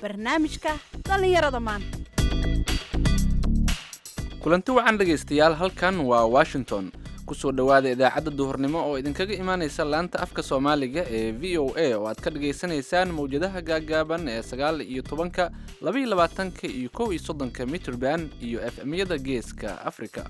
barnaamijka dhallinyarada maanta kulanti wacan dhegaystayaal halkan waa washington kusoo dhowaada idaacadda duhurnimo oo idinkaga imaanaysa laanta afka soomaaliga ee v o a oo aad ka dhagaysanaysaan mawjadaha gaagaaban ee sagaal iyo tobanka labaiyo labaatanka iyo kow iyo soddonka mitrband iyo efmyada geeska afrika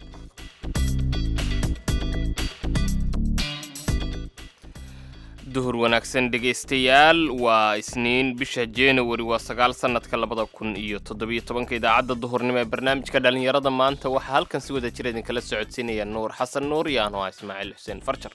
duhur wanaagsan dhegaystayaal waa isniin bisha januari waa sagaal sannadka labada kun iyo toddobiyo tobanka idaacadda duhurnimo ee barnaamijka dhallinyarada maanta waxaa halkan si wada jira idinkala socodsiinaya nuur xasan nuur iyo anoo ah ismaaciil xuseen farjar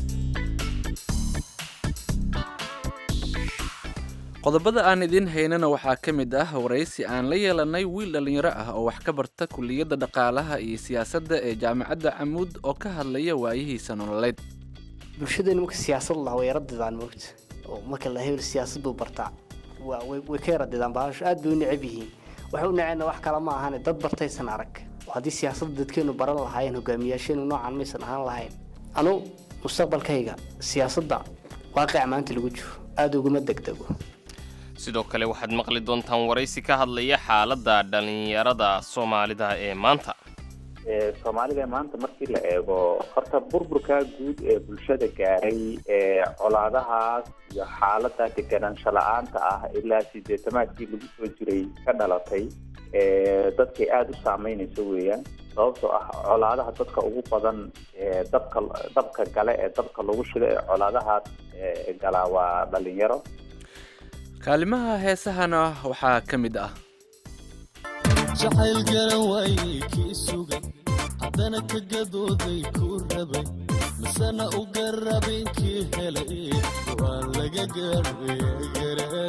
qodobada aan idiin haynana waxaa ka mid ah waraysi aan la yeelanay wiil dhallinyaro ah oo wax ka barta kulliyadda dhaqaalaha iyo siyaasadda ee jaamacadda camuud oo ka hadlaya waayihiisa nololeed bulshadeena marka siyaasad lahaa way yaradidaan moogta oo marka la hebel siyaasad buu bartaa waa way way ka yaradidaan baasho aad bay u necab yihiin waxay u naceenna wax kale ma ahane dad bartaysan arag oo haddii siyaasadda dadkeenu baran lahaayeen hogaamiyaasheenu noocan maysan ahaan lahayn anu mustaqbalkayga siyaasadda waaqica maanta lagu jiro aada uguma degdego sidoo kale waxaad maqli doontaan waraysi ka hadlaya xaaladda dhallinyarada soomaalida ee maanta soomaalida maanta markii la eego horta burburka guud ee bulshada gaaray ee colaadahaas iyo xaalada deganaansho la-aanta ah ilaa sideetamaadkii lagu soo jiray ka dhalatay dadkay aada u saameynayso weeyaan sababtoo ah colaadaha dadka ugu badan ee dabka dabka gale ee dabka lagu shido ee colaadahaas galaa waa dhalinyaro kaalimaha heesahana waxaa ka mid ah jacayl garan waayey kii sugay haddana ka gadooday kuu rabay misena u garabin kii helay waa laga gaabegare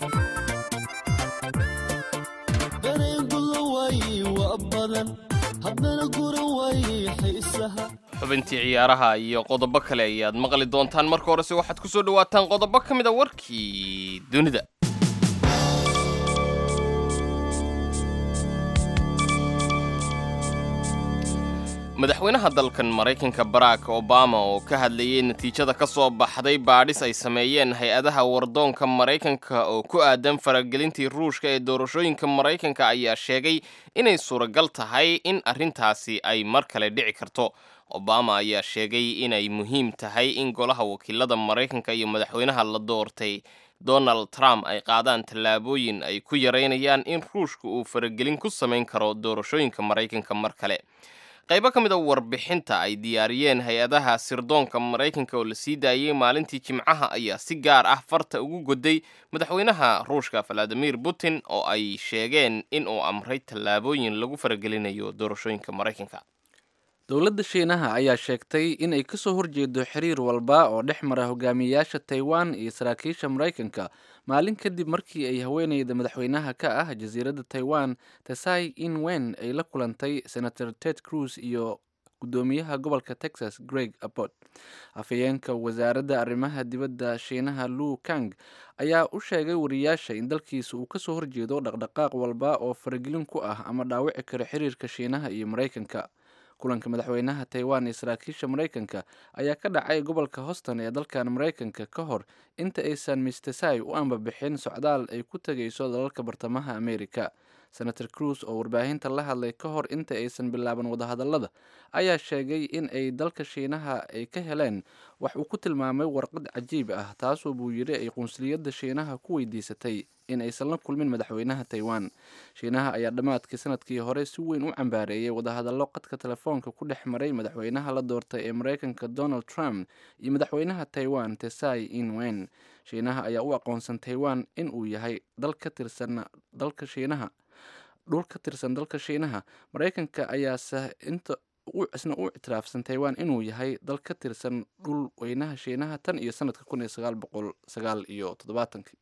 dareen guda waayey waa badan haddana guran waayey xiisaha xubintii ciyaaraha iyo qodobo kale ayaad maqli doontaan marka horese waxaad ku soo dhawaataan qodobo ka mid a warkii dunida madaxweynaha dalkan maraykanka barack obama oo ka hadlayay natiijada ka soo baxday baadhis ay sameeyeen hay-adaha wardoonka maraykanka oo ku aadan faragelintii ruushka ee doorashooyinka maraykanka ayaa sheegay inay suuragal tahay in arrintaasi ay mar kale dhici karto obama ayaa sheegay inay muhiim tahay in golaha wakiilada maraykanka iyo madaxweynaha la doortay donald trump ay qaadaan tallaabooyin ay ku yaraynayaan in ruushka uu faragelin ku samayn karo doorashooyinka maraykanka mar kale qaybo ka mid a warbixinta ay diyaariyeen hay-adaha sirdoonka maraykanka oo la sii daayey maalintii jimcaha ayaa si gaar ah farta ugu goday madaxweynaha ruushka valadimir putin oo ay sheegeen in uu amray tallaabooyin lagu faragelinayo doorashooyinka maraykanka dowladda shiinaha ayaa sheegtay inay ka soo horjeedo xiriir walba oo dhex mara hogaamiyayaasha taiwan iyo saraakiisha maraykanka maalin kadib markii ay haweeneyda madaxweynaha ka ah jasiiradda taiwan tesai in wen ay la kulantay senator ted cruz iyo gudoomiyaha gobolka texas greg abbott afhayeenka wasaaradda arrimaha dibadda shiinaha lu kang ayaa u sheegay wariyaasha in dalkiisa uu kasoo horjeedo dhaqdhaqaaq walba oo faragelin ku ah ama dhaawici kara xiriirka shiinaha iyo maraykanka kulanka madaxweynaha taiwan iyo saraakiisha maraykanka ayaa ka dhacay gobolka houston ee dalkan maraykanka ka hor inta aysan mistesai u ambabixin socdaal ay ku tegayso dalalka bartamaha america senator cruz oo warbaahinta la hadlay ka hor inta aysan bilaaban wadahadallada ayaa sheegay in ay dalka shiinaha ay ka heleen wax uu ku tilmaamay warqad cajiib ah taasoo buu yidhi ay qunsuliyadda shiinaha ku weydiisatay in aysan la kulmin madaxweynaha taiwan shiinaha ayaa dhammaadkii sanadkii hore si weyn u cambaareeyay wadahadallo qadka telefoonka ku dhex maray madaxweynaha la doortay ee maraykanka donald trump iyo madaxweynaha taiwan tesai inwen shiinaha ayaa u aqoonsan taiwan in uu yahay dal ka tirsan dalka shiinaha dhul ka tirsan dalka shiinaha maraykanka ayaase inta isna u ictiraafsan taiwan inuu yahay dal ka tirsan dhul weynaha shiinaha tan iyo sanadka kun iyo sagaal boqol sagaal iyo toddobaatanki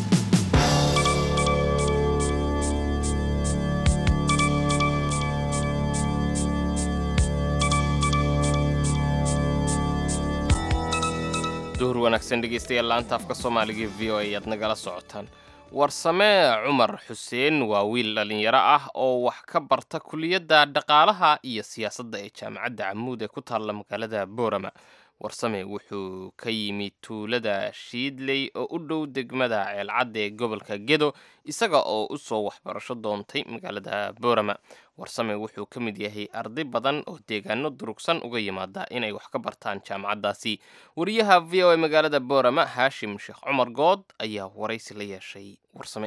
duhur wanaagsan dhegaystayaal laanta afka soomaaliga v o a ayaad nagala socotaan warsamee cumar xuseen waa wiil dhallinyaro ah oo wax ka barta kuliyadda dhaqaalaha iyo siyaasadda ee jaamacadda camuud ee ku taalla magaalada boorama warsame wuxuu ka yimid tuulada shiidley oo u dhow degmada ceelcadda ee gobolka gedo isaga oo u soo waxbarasho doontay magaalada boorama warsame wuxuu ka mid yahay arday badan oo deegaano durugsan uga yimaada inay wax ka bartaan jaamacaddaasi wariyaha v o a magaalada boorama haashim sheekh cumar good ayaa waraysi la yeeshay warsame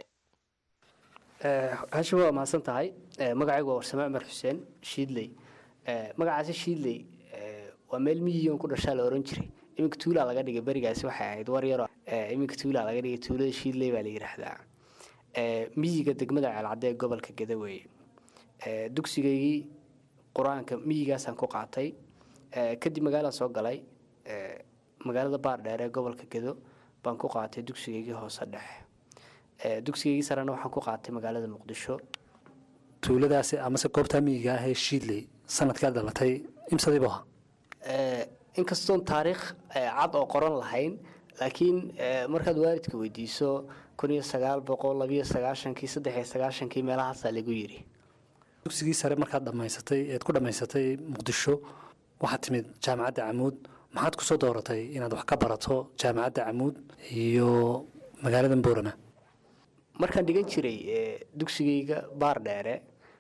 hashim waa mahadsan tahay magacaygu waa warsame cumar xuseen shiidley magacaasi shiidley waa meel miyigan ku dhashaa la oran jiray iminka tuulaa laga dhigay berigaasi waxay ahayd war yaro iminka tuulaa laga dhigay tuulada shiidley baa la yidhaahdaa miyiga degmada ceelcadde ee gobolka geda weeye dugsigaygii qur-aanka miyigaasaan ku qaatay kadib magaalaan soo galay magaalada baardheer ee gobolka gedo baan ku qaatay dugsigaygii hoose dhexe dugsigaygii sarena waxaan ku qaatay magaalada muqdisho tuuladaasi amase goobtaa miyiga ah ee shiidley sanadkaa dhalatay imsadiibu ahaa inkastoon taariikh cad oo qoran lahayn laakiin markaad waalidka weydiiso kun iyo sagaal boqol labiyo sagaashankii saddex iyo sagaashankii meelahaasaa lagu yidhi dugsigii sare markaad dhammaysatay eed ku dhammaysatay muqdisho waxaad timid jaamacadda camuud maxaad kusoo dooratay inaad wax ka barato jaamacadda camuud iyo magaalada boorama markaan dhigan jiray dugsigayga baardheere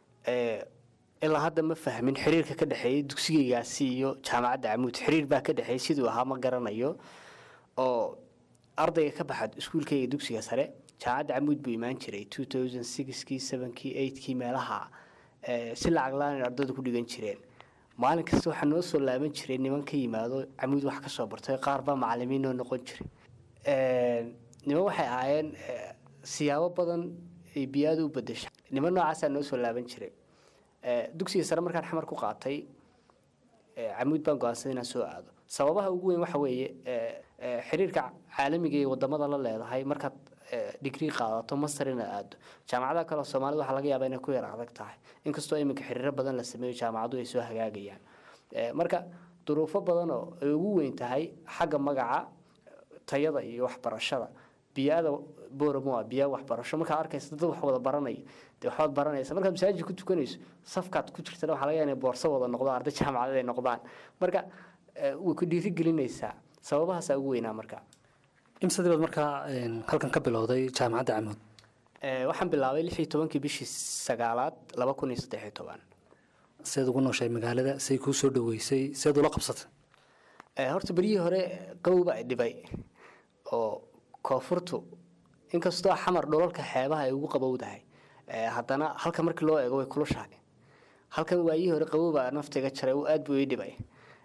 ilaa hadda ma fahmin xiriirka ka dhexeeyay dugsigaygaasi iyo jaamacadda camuud xiriir baa ka dhexeeyay siduu ahaa ma garanayo oo ardayga ka baxad iskuulkayga dugsiga sare jaamacadda camuud buu imaan jiray two thousand sixkii sevenkii eightkii meelaha si lacag la-aan ardaydu ku dhigan jireen maalin kasta waxaa noo soo laaban jiray niman ka yimaado camuud wax ka soo bartay qaar baa macalimiin noo noqon jiray niman waxay ahaayeen siyaabo badan ay biyaada u bedesha niman noocaasaa noo soo laaban jiray dugsiga sare markaan xamar ku qaatay camuud baan go-aansaday inaan soo aado sababaha ugu weyn waxa weeye xiriirka caalamiga iyo wadamada la leedahay markaad digrii qaadato master inaad aado jaamacadaha kale soomaalida waxaa laga yaabaa inay ku yar adag tahay inkastoo iminka xiriiro badan la sameeyo jaamacadu ay soo hagaagayaan marka duruufo badan oo ay ugu weyn tahay xagga magaca tayada iyo waxbarashada biyaada booramo waa biyaa waxbarasho markaad arkaysa dad wax wada baranaya dee waxbaad baranaysa markaad masaajid ku tukanayso safkaad ku jirtana waxaa laga yaaba inay boorso wada noqdo arday jaamacadeed ay noqdaan marka way ku dhiirigelinaysaa sababahaasaa ugu weynaa marka imsadii baad markaa halkan ka bilowday jaamacadda camuud waxaan bilaabay lix iyo tobankii bishii sagaalaad laba kun iyo saddex iyo toban seed ugu nooshay magaalada say kuu soo dhaweysay seed ula qabsatay horta beryihii hore qawba ay dhibay oo koonfurtu inkastoo xamar dhulalka xeebaha ay ugu qabowdahay haddana halka markii loo eego way kulushahay halkan waayihii hore qabowba naftiga jaray aad buu ii dhibay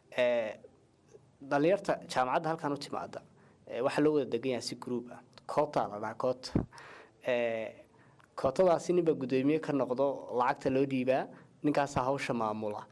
dhalinyarta jaamacadda halkan u timaada waxaa loo wada degan yahay si group ah koota la dhahaa koota kootadaasi ninbaa guddoomiye ka noqdo lacagta loo dhiibaa ninkaasaa hawsha maamula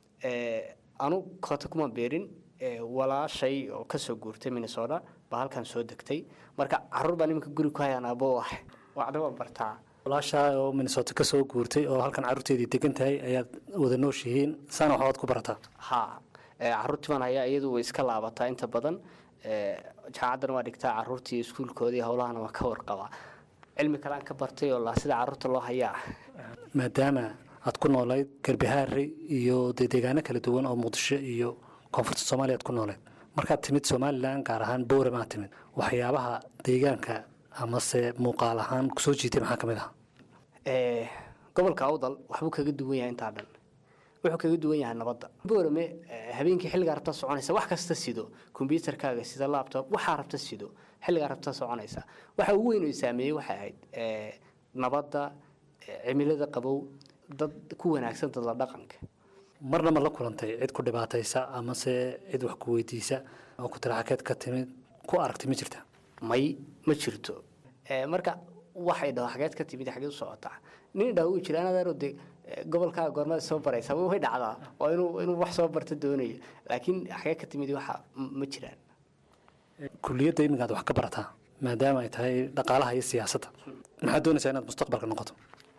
anu koota kuma beerin walaashay oo kasoo guurtay minnesota baa halkan soo degtay marka caruur baa nimanka guri ku hayaan abo ah waxna waan bartaa walaashaa oo minnesota ka soo guurtay oo halkan carruurteedii degan tahay ayaad wada nooshihiin saana waxbaad ku barataa ha caruurtiiban hayaa iyadu way iska laabataa inta badan jaamacaddana waa dhigtaa caruurtii iskuulkoodii howlahana waa ka warqabaa cilmi kale aan ka bartay oo la sida caruurta loo hayaa maadaama aad ku noolayd garbihaare iyo dee deegaano kala duwan oo muqdisho iyo koonfurta soomaaliya aad ku nooleed markaad timid somalilan gaar ahaan bowram aad timid waxyaabaha deegaanka amase muuqaal ahaan kusoo jiitay maxaa ka mid aha gobolka awdal waxbuu kaga duwan yahay intaa dhan wuxuu kaga duwan yahay nabadda boorame habeenkii xilligaa rabta soconaysa wax kasta sido kombyuutarkaaga sida laptop waxaa rabta sido xilligaa rabta soconaysa waxa ugu weyn oo saameeyey waxay ahayd nabadda cimilada qabow dad ku wanaagsan dadla dhaqanka marna ma la kulantay cid ku dhibaataysa amase cid wax ku weydiisa oo ku tiraxakeed ka timid ku aragtay ma jirta may ma jirto marka waxay dhaho xageed ka timid xageed u socotaa nin dhaho uu jira anadeero de gobolkaaga goormada soo baraysa way dhacdaa waa inuu inuu wax soo barta doonayo laakiin xagee ka timid waxa ma jiraan kuliyadda iminkaad wax ka barataa maadaama ay tahay dhaqaalaha iyo siyaasadda maxaad doonaysaa inaad mustaqbalka noqoto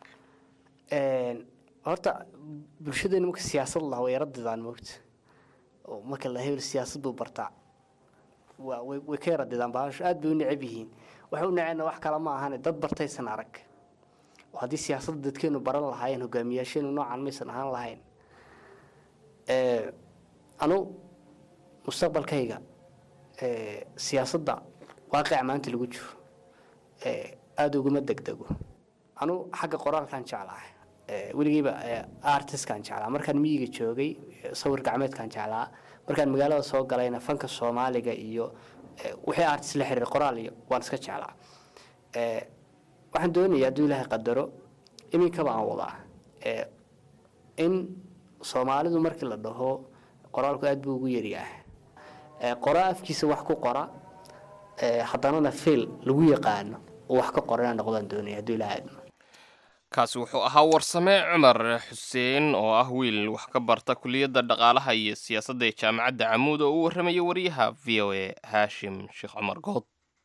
horta bulshadeena marka siyaasad laha way yaradidaan moogta oo marka la hebel siyaasad buu bartaa waa way way ka yaradidaan baasho aad bay u necab yihiin waxa u neceenna wax kale ma ahane dad bartaysan arag oo haddii siyaasadda dadkeenu baran lahaayeen hogaamiyaasheenu noocan maysan ahaan lahayn anu mustaqbalkayga ee, siyaasadda waaqica maanta lagu jiro ee, aada uguma degdego anu xagga qoraalkan jeclaa ee, weligiiba ee, artistkan jeclaa markaan miyiga joogay ee, sawir gacmeedkan jeclaa markaan magaalada soo galayna fanka soomaaliga iyo ee, wixii artist la xiriir qoraal iyo waan iska jeclaa ee, waxaan doonayaa hadduu ilaahay qadaro iminkaba aan wadaa ee, in soomaalidu markii la dhaho qoraalku aad buu ugu yaryahay ee, qora afkiisa wax ku qora ee, haddanana fiil lagu yaqaano oo wax ka qorana noqdaan doonaya hadduu ilaahay idmo kaasi wuxuu ahaa warsame cumar xuseen oo ah wiil wax ka barta kuliyadda dhaqaalaha iyo siyaasadda ee jaamacadda camuud oo u warramaya wariyaha v o a haashim sheekh cumar good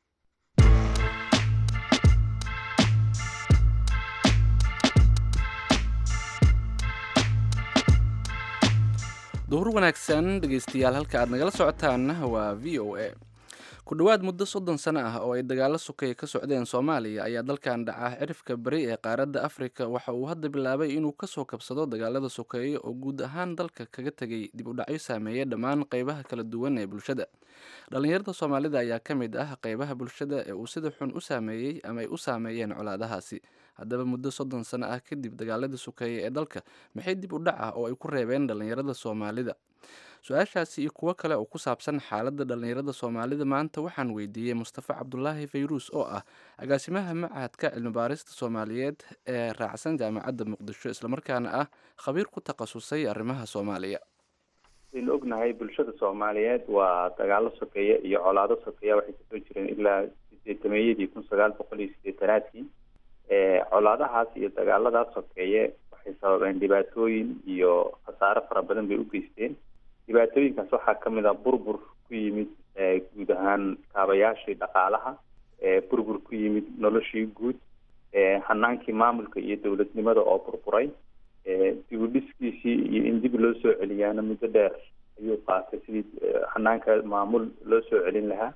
duhur wanaagsan dhegaystayaal halka aad nagala socotaan waa v o a ku dhowaad muddo soddon sano ah oo ay dagaalo sokay ka socdeen soomaaliya ayaa dalkan dhaca cirifka beri ee qaaradda afrika waxa uu hadda bilaabay inuu kasoo kabsado dagaalada sokeeye oo guud ahaan dalka kaga tegay dib u dhacyo saameeya dhammaan qeybaha kala duwan ee bulshada dhallinyarada soomaalida ayaa ka mid ah qeybaha bulshada ee uu sida xun u saameeyey ama ay u saameeyeen colaadahaasi haddaba muddo soddon sano ah kadib dagaaladii sokeeye ee dalka maxay dib u dhac ah oo ay ku reebeen dhallinyarada soomaalida su-aashaasi iyo kuwo kale oo ku saabsan xaaladda dhallinyarada soomaalida maanta waxaan weydiiyey mustafa cabdulaahi fayruus oo ah agaasimaha machadka cilmibaarista soomaaliyeed ee raacsan jaamacadda muqdisho islamarkaana ah khabiir ku takhasusay arrimaha soomaaliya waynu ognahay bulshada soomaaliyeed waa dagaalo sokeeye iyo colaado sokeeya waxay kasoo jireen ilaa sideetameeyadii kun sagaal boqol iyo sideetanaadkii colaadahaas iyo dagaaladaas sokeeye waxay sababeen dhibaatooyin iyo khasaare fara badan bay u geysteen dhibaatooyinkaas waxaa ka mid a burbur ku yimid guud ahaan kaabayaashii dhaqaalaha burbur ku yimid noloshii guud hanaankii maamulka iyo dowladnimada oo burburay dib u dhiskiisii iyo in dib loo soo celiyaana muddo dheer ayuu qaatay sidii hanaanka maamul loo soo celin lahaa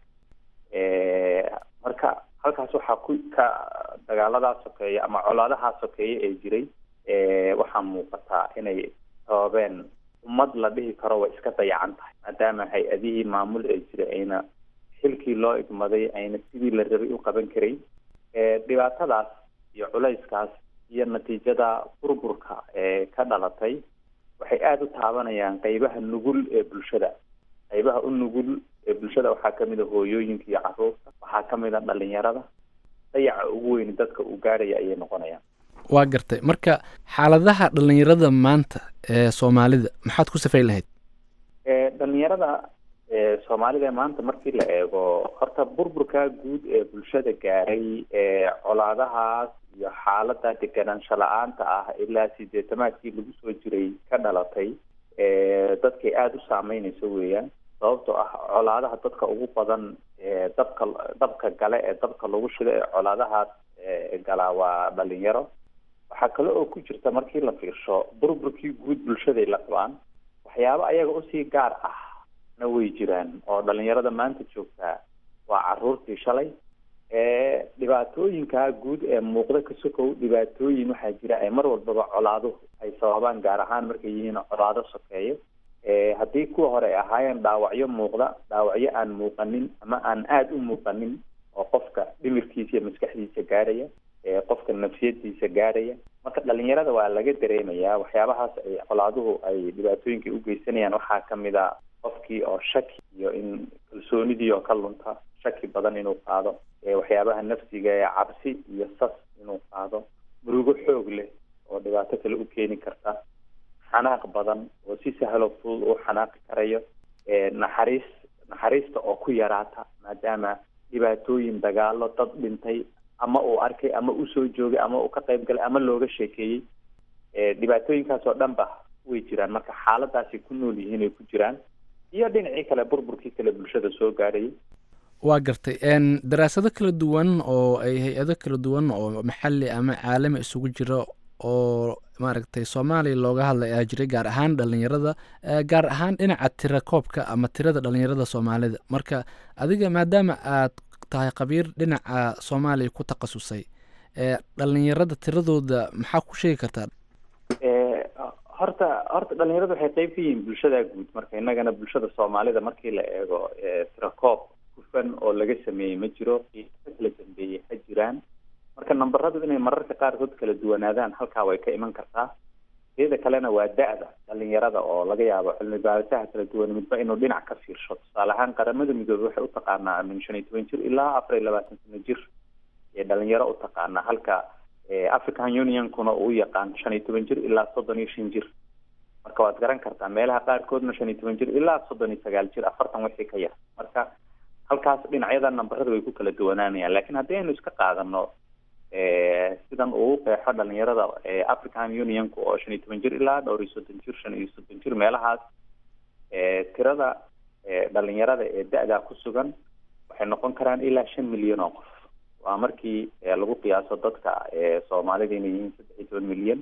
marka halkaas waxaa ku ka dagaaladaa sokeeya ama colaadahaa sokeeye ee jiray waxaa muuqataa inay sababeen ummad la dhihi karo way iska dayacan tahay maadaama hay-adihii maamul ee jiray ayna xilkii loo igmaday ayna sidii la rabay u qaban karay dhibaatadaas iyo culayskaas iyo natiijada burburka ee ka dhalatay waxay aada u taabanayaan qeybaha nugul ee bulshada qeybaha u nugul ee bulshada waxaa kamid a hooyooyinka iyo caruurta waxaa kamid a dhalinyarada dayaca ugu weyn dadka uu gaarhaya ayay noqonayaan waa gartay marka xaaladaha dhallinyarada maanta ee soomaalida maxaad ku safay lahayd dhalinyarada soomaalida maanta markii la eego horta burburka guud ee bulshada gaaray ee colaadahaas iyo xaalada deganaansho la-aanta ah ilaa sideetamaadkii lagu soo jiray ka dhalatay dadkay aada u saameyneyso weeyaan sababtoo ah colaadaha dadka ugu badan dabka dabka gale ee dabka lagu shido ee colaadahaas galaa waa dhalinyaro waxaa kale oo ku jirta markii la fiirsho burburkii guud bulshaday la qabaan waxyaabo ayaga usii gaar ah na way jiraan oo dhalinyarada maanta joogtaa waa caruurtii shalay dhibaatooyinka guud ee muuqda ka sokow dhibaatooyin waxaa jira ay mar walbaba colaaduhu ay sababaan gaar ahaan markay yihiin colaado sokeeyo haddii kuwa hore ay ahaayeen dhaawacyo muuqda dhaawacyo aan muuqanin ama aan aada u muuqanin oo qofka dhimirkiisa iyo maskaxdiisa gaarhaya qofka nafsiyadiisa gaarhaya marka dhalinyarada waa laga dareemayaa waxyaabahaas ay colaaduhu ay dhibaatooyinka u geysanayaan waxaa kamid a qofkii oo shaki iyo in kalsoonidii oo ka lunta shaki badan inuu qaado waxyaabaha nafsiga ee cabsi iyo sas inuu qaado murugo xoog leh oo dhibaato kale u keeni karta xanaaq badan oo si sahlo fudud uu xanaaqi karayo naxariis naxariista oo ku yaraata maadaama dhibaatooyin dagaalo dad dhintay ama uu arkay ama usoo joogay ama uu ka qayb galay ama looga sheekeeyey dhibaatooyinkaas oo dhan ba way jiraan marka xaaladaasay ku nool yihiin ay ku jiraan iyo dhinacii kale burburkii kale bulshada soo gaarayay waa gartay daraasado kala duwan oo ay hay-ado kala duwan oo maxalli ama caalami isugu jira oo maaragtay soomaaliya looga hadlay ayaa jiray gaar ahaan dhalinyarada gaar ahaan dhinaca tira koobka ama tirada dhalinyarada soomaalida marka adiga maadaama aad tahay khabiir dhinaca soomaaliya ku takhasusay dhalinyarada tiradooda maxaa ku sheegi kartaa horta horta dhalinyaradu waxay qeyb ka yihiin bulshada guud marka innagana bulshada soomaalida markii la eego tirakoob hufan oo laga sameeyey ma jiro qiiso kala dambeeyey ha jiraan marka nambaradu inay mararka qaarkood kala duwanaadaan halkaa way ka iman kartaa teeda kalena waa da-da dhalinyarada oo laga yaabo cilmi baarisaha kala duwan midba inuu dhinac ka fiirsho tusaale ahaan qaramada midoobey waxay utaqaanaa min shan iyo toban jir ilaa afar iyo labaatan sano jir ee dhalinyaro utaqaanaa halka african unionkuna uu yaqaan shan iyo toban jir ilaa soddon iyo shan jir marka waad garan kartaa meelaha qaarkoodna shan iyo toban jir ilaa soddon iyo sagaal jir afartan wixii ka yar marka halkaas dhinacyada nambarada way ku kala duwanaanayaan laakiin haddii aynu iska qaadano sidan uu qeexo dhalinyarada african unionka oo shan iyo toban jir ilaa dhowr iyo soddon jir shan iyo soddon jir meelahaas tirada dhalinyarada ee da-daa ku sugan waxay noqon karaan ilaa shan milyan oo qof waa markii lagu qiyaaso dadka soomaalida inay yihiin saddex iyo toban milyan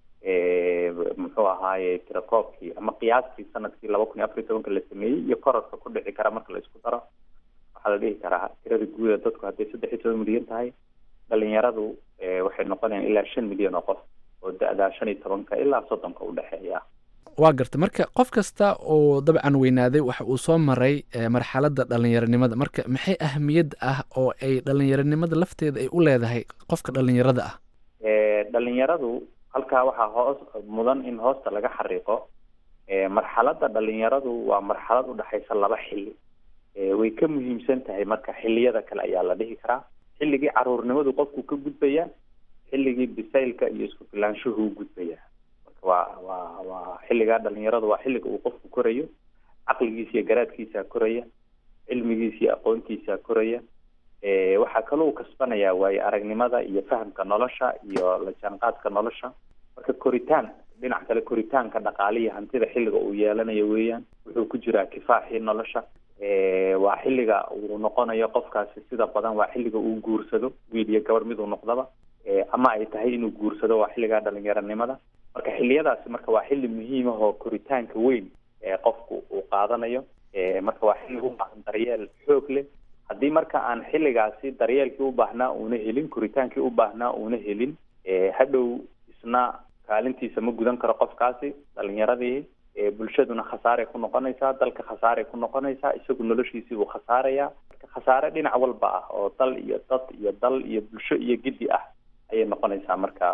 muxuu ahaaye tirakoobkii ama qiyaastii sanadkii laba kun iyo afar iyo tobanka la sameeyey iyo korarka ku dhici kara marka la isku daro waxaa la dhihi karaa tirada guuda dadku hadday saddex iyo toban milyan tahay dhalinyaradu waxay noqonayaan ilaa shan milyan oo qof oo da-daa shan iyo tobanka ilaa soddonka udhexeeya waa garta marka qof kasta oo dabcan weynaaday waxa uu soo maray marxaladda dhalinyaronimada marka maxay ahamiyad ah oo ay dhalinyaronimada lafteeda ay u leedahay qofka dhalinyarada ah dhalinyaradu halkaa waxaa hoos mudan in hoosta laga xariiqo marxaladda dhalinyaradu waa marxalad udhexaysa laba xili way ka muhiimsan tahay marka xiliyada kale ayaa la dhihi karaa xilligii caruurnimadu qofku ka gudbaya xilligii bisaylka iyo isku filaanshuhu gudbaya marka waa waa waa xilligaa dhalinyaradu waa xilliga uu qofku korayo caqligiisa iyo garaadkiisa koraya cilmigiisa iyo aqoontiisa koraya waxaa kaloo kasbanaya waayo aragnimada iyo fahamka nolosha iyo la jaanqaadka nolosha marka koritaan dhinac kale koritaanka dhaqaalihi hantida xilliga uu yeelanayo weeyaan wuxuu ku jiraa kifaaxii nolosha waa xilliga uu noqonayo qofkaasi sida badan waa xilliga uu guursado wiil iyo gabar miduu noqdaba ama ay tahay inuu guursado waa xilligaa dhalinyaronimada marka xiliyadaasi marka waa xilli muhiim ah oo koritaanka weyn ee qofku uu qaadanayo marka waa xilli u baahan daryeel xoog leh haddii marka aan xilligaasi daryeelkii u baahnaa uuna helin koritaankii u baahnaa uuna helin hadhow isna kaalintiisa ma gudan karo qofkaasi dhalinyaradii bulshaduna khasaaray ku noqonaysaa dalka khasaaray ku noqonaysaa isagu noloshiisii buu khasaarayaa marka khasaare dhinac walba ah oo dal iyo dad iyo dal iyo bulsho iyo giddi ah ayay noqonaysaa marka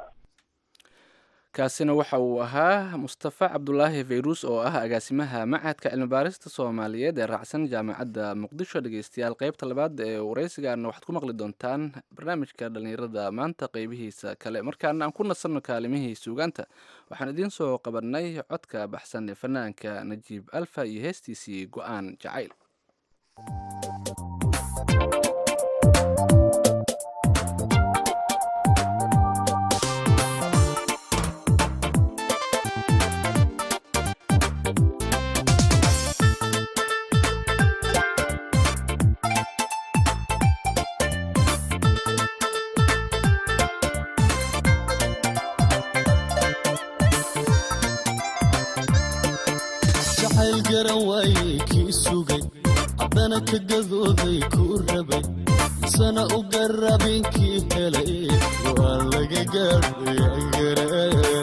kaasina waxa uu ahaa mustafa cabdulaahi fayruus oo ah agaasimaha macadka cilmibaarista soomaaliyeed ee raacsan jaamacadda muqdisho dhegeystayaal qeybta labaad ee wareysigaana waxaad ku maqli doontaan barnaamijka dhallinyarada maanta qeybihiisa kale markaana aan ku nasanno kaalimihii suugaanta waxaan idiin soo qabanay codka baxsan ee fanaanka najiib alfa iyo heestiisii go-aan jacayl jacayl garan waayey kii sugay haddana ka gadooday kuu rabay sana u garabin kii helay waa laga gaadhayagareen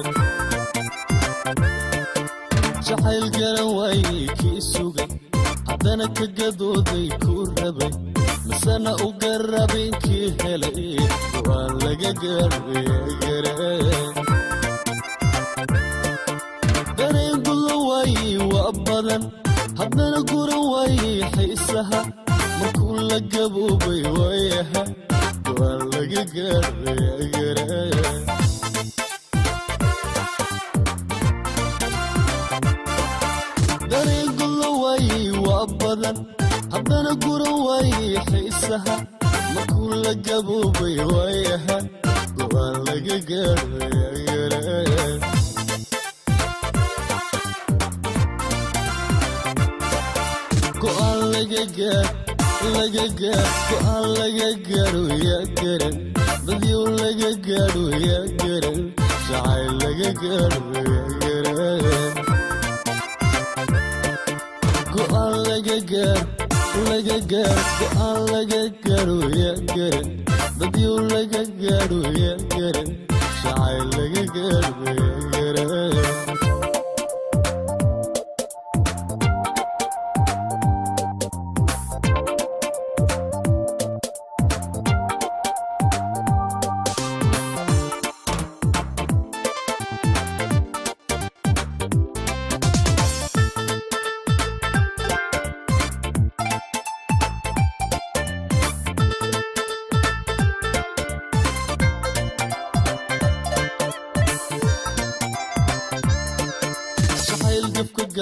jacayl garan waayey kii sugay haddana ka gadooday kuu rabay masana u garabin kii helay waa laga gaadhayagareen dareen gudan waayey waa badan haddana guran waayey xiisaha markuu la gaboobay waayaha waa laga gaadhayagareen dareen gudan waayey waa badan haddana guran waayey xiisaha markuu la gaboobay waayaha waa laga gaadhayagareen go'aan laga gaar laga gaar go'aan laga gaadho yaa garan badyow laga gaadho yaa garan jacayl laga gaadho yaa garan go'aan laga gaar laga gaar go'aan laga gaadho yaa garan badyow laga gaadho yaa garan jacayl laga gaadho yaa garan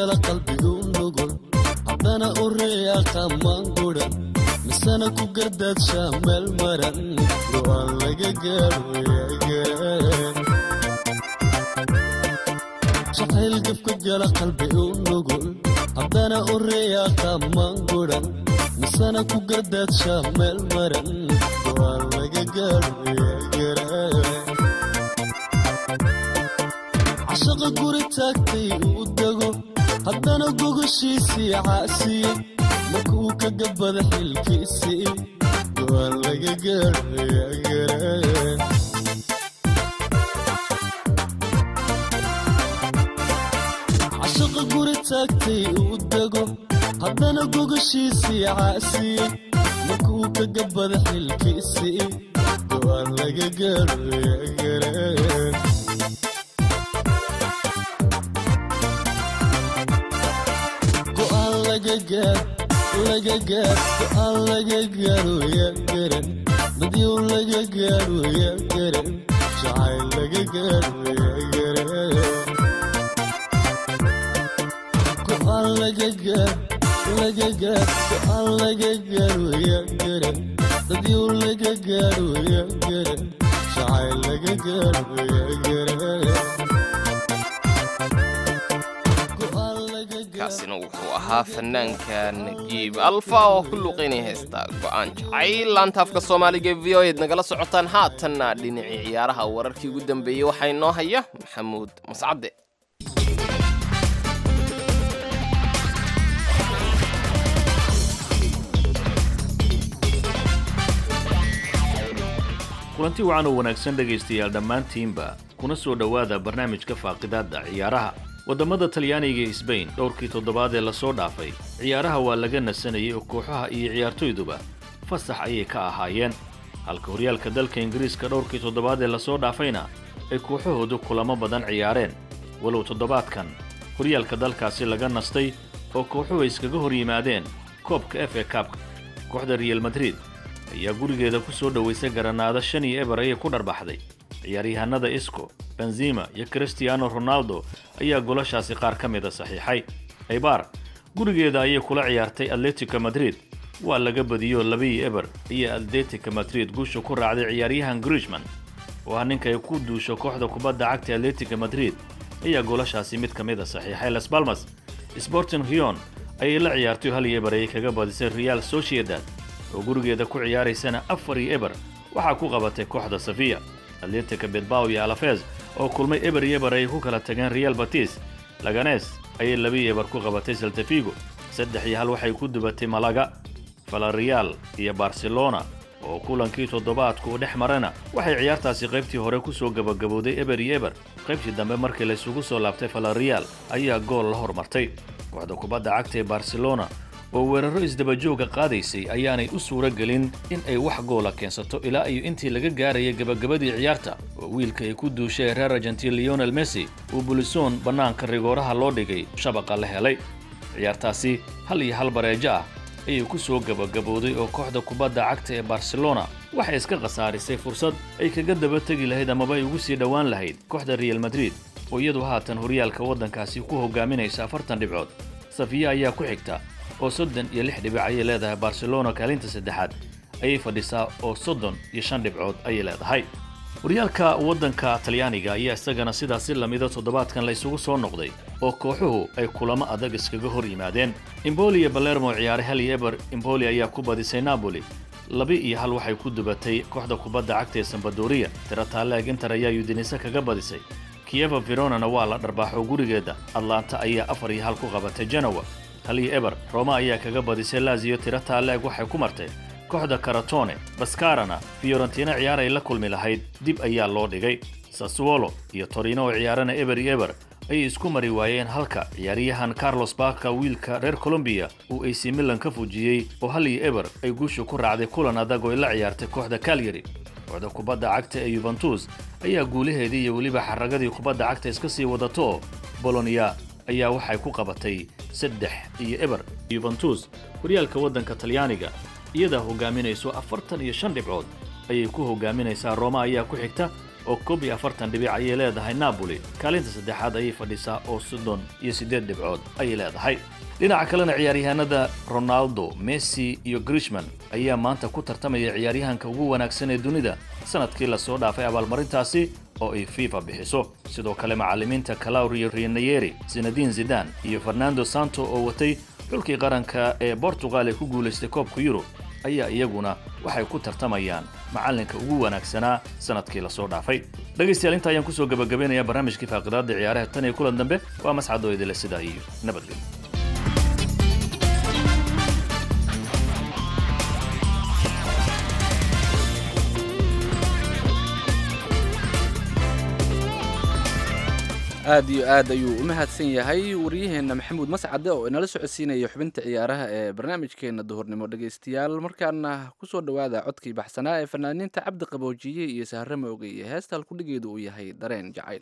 gala qalbigu nugul haddana u riyaqa maangudan misana ku gardaadsha meel maran go'aan laga gaadho yaagaran jacayl gabka gala qalbi u nugul haddana u riyaqa maangudan misana ku gardaadsha meel maran go'aan laga gaadho yaagaran cashaqa guri taagtay uu dego haddana gogoshiisii caasiye marka uu ka gabada xilkiisii go'aan laga gaadho yaagaran cashaqa guri taagtay uu dego haddana gogoshiisii caasiye marka uu ka gabada xilkiisii go'aan laga gaadho yaagaran go'aan laga gaad laga gaad go'aan laga gaadho yaa garan badyow laga gaadho yaa garan jacayl laga gaadho yaa garan go'aan laga gaad laga gaad go'aan laga gaadho yaa garan badyow laga gaadho yaa garan jacayl laga gaadho yaa garan go'aan laga gaad kaasina wuxuu ahaa fanaanka najiib alfa oo ku luuqaynaya heesta go'aan jacayl laantaafka soomaaliga e v o eed nagala socotaan haatanna dhinacii ciyaaraha wararkii ugu dambeeyey waxaa inoo haya maxamuud mascadde kulanti wacan oo wanaagsan dhegaystayaal dhammaantiinba kuna soo dhowaada barnaamijka faaqidaadda ciyaaraha waddamada talyaaniga iyo sbain dhowrkii toddobaad ee lasoo dhaafay ciyaaraha waa laga nasanayay oo kooxaha iyo ciyaartoyduba fasax ayay ka ahaayeen halka horyaalka dalka ingiriiska dhowrkii toddobaad ee lasoo dhaafayna ay kooxahoodu kulamo badan ciyaareen walow toddobaadkan horyaalka dalkaasi laga nastay oo kooxuhu ay iskaga hor yimaadeen koobka f a kabka kooxda real madrid ayaa gurigeeda ku soo dhowaysay garanaado shan iyo eber ayay ku dharbaxday ciyaaryahanada isco benzima iyo cristiano ronaldo ayaa golashaasi qaar ka mida saxiixay aybar gurigeeda ayay kula ciyaartay atletico madrid waa laga badiyo labiyo eber iyo atletico madrid guusha ku raacday ciyaaryahan grishman oo ah ninka ay ku duusho kooxda kubadda cagta atletico madrid ayaa golashaasi mid ka mida saxiixay las balmas sporting rion ayay la ciyaartay hal iyo eber ayay kaga badisay real sociedad oo gurigeeda ku ciyaaraysana afar iyo eber waxaa ku qabatay kooxda safiya atletica bedbaw iyo alafez oo kulmay eber iyo eber ayay ku kala tageen real batis laganes ayay labiyo eber ku qabatay saltafigo saddex iyo hal waxay ku dubatay malaga falarial iyo barcelona oo kulankii toddobaadku u dhex marana waxay ciyaartaasi qaybtii hore ku soo gabagabowday eber iyo eber qaybtii dambe markii laysugu soo laabtay falarial ayaa gool la hormartay kooxda kubadda cagta ee barcelona oo weerarro isdabajooga qaadaysay ayaanay u suuro gelin in ay wax goola keensato ilaa iyo intii laga gaaraya gebagabadii ciyaarta oo wiilka ay ku duushay reer argentin leonel messi uu bulisoon bannaanka rigooraha loo dhigay shabaqa la helay ciyaartaasi hal iyo hal bareejo ah ayay ku soo gabagabowday oo kooxda kubadda cagta ee barcelona waxay iska khasaarisay fursad ay kaga daba tegi lahayd amaba ay ugu sii dhowaan lahayd kooxda real madrid oo iyadu haatan horyaalka waddankaasi ku hogaaminaysa afartan dhibcood safiya ayaa ku xigta oo soddon iyo lix dhibic ayay leedahay barcelona kaalinta saddexaad ayay fadhisaa oo soddon iyo shan dhibcood ayay leedahay horyaalka waddanka talyaaniga ayaa isagana sidaasi lamida toddobaadkan la isugu soo noqday oo kooxuhu ay kulamo adag iskaga hor yimaadeen imboli iyo balermo ciyaaray hal iyo eber imboli ayaa ku badisay napoli laba iyo hal waxay ku dubatay kooxda kubadda cagta ee sambadoriya tirataaleeg inter ayaa udinise kaga badisay kiyeva veronana waa la dharbaaxo gurigeeda atlanta ayaa afar iyo hal ku qabatay genowa hal iyo eber roma ayaa kaga badisay laziyo tiro taaleeg waxay ku martay kooxda karatone baskarana fiorentina ciyaar ay la kulmi lahayd dib ayaa loo dhigay sassuolo iyo torino oo ciyaarana eber iyo eber ayay isku mari waayeen halka ciyaaryahan carlos baka wiilka reer colombiya uu ac milan ka fujiyey oo hal iyo eber ay guusha ku raacday kulan adag oo ay la ciyaartay kooxda calyari kooxda kubadda cagta ee yuventus ayaa guulaheedii iyo weliba xaragadii kubadda cagta iska sii wadato bolonia ayaa waxay ku qabatay saddex iyo eber yuventus horyaalka waddanka talyaaniga iyadaa hogaaminayso afartan iyo shan dhibcood ayay ku hogaaminaysaa roma ayaa ku xigta oo koob iyo afartan dhibic ayay leedahay napoli kaalinta saddexaad ayay fadhisaa oo soddon iyo siddeed dhibcood ayay leedahay dhinaca kalena ciyaaryahanada ronaldo messi iyo grishman ayaa maanta ku tartamaya ciyaaryahanka ugu wanaagsan ee dunida sanadkii lasoo dhaafay abaalmarintaasi oo ay fifa bixiso sidoo kale macallimiinta calaurio rianayeri zinadin zidan iyo fernando santo oo watay xulkii qaranka ee bortugal ee ku guulaystay koobka yurub ayaa iyaguna waxay ku tartamayaan macallinka ugu wanaagsanaa sanadkii lasoo dhaafay dhegaystayaal inta ayaan kusoo gabagabeynayaa barnaamijkii faaqidaada ciyaaraha tan iyo kulan dambe waa mascadoo idile sidaa iyo nabadgelyo aad iyo aad ayuu u mahadsan yahay waryaheena maxamuud mascade oo inala socodsiinaya xubinta ciyaaraha ee barnaamijkeena duhurnimo dhegaystayaal markaana kusoo dhowaada codkii baxsanaa ee fanaaniinta cabdi qaboojiye iyo sahre mooge iyo heesta halkudhigeedu uu yahay dareen jacayl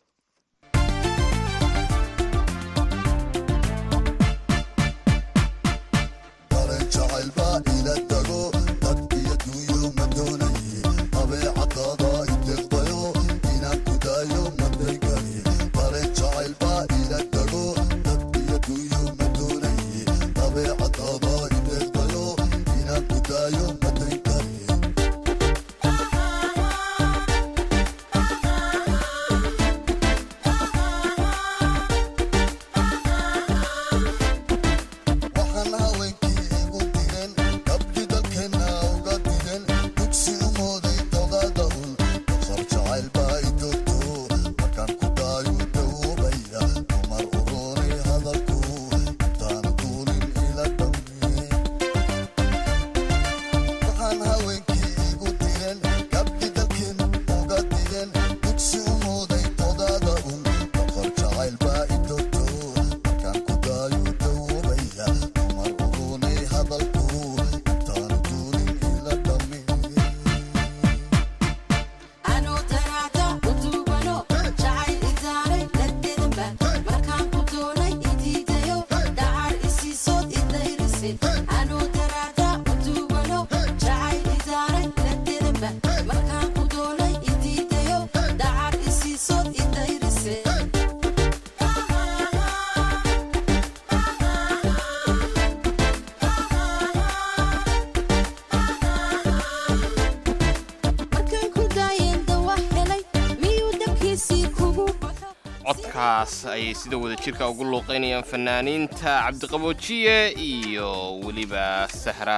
codkaas ayay sida wada jirka ugu luuqaynayaan fanaaniinta cabdiqaboojiye iyo weliba sahra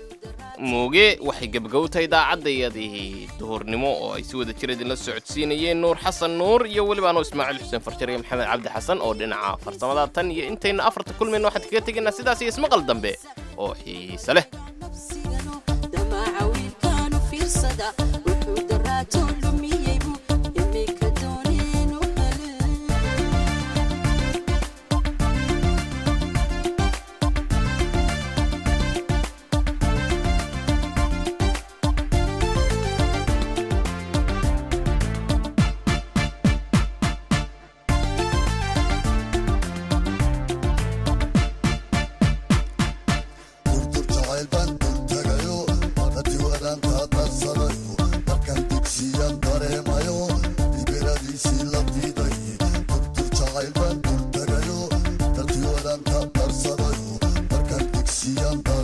mooge waxay gebagowtahay idaacadayadii duhurnimo oo ay si wada jir idinla socodsiinayeen nuur xasan nuur iyo weliba anoo ismaaciil xuseen farjar iyo maxamed cabdi xasan oo dhinaca farsamada tan iyo intayna afarta kulmayna waxaan kaga tegaynaa sidaas iyo ismaqal dambe oo xiise leh Young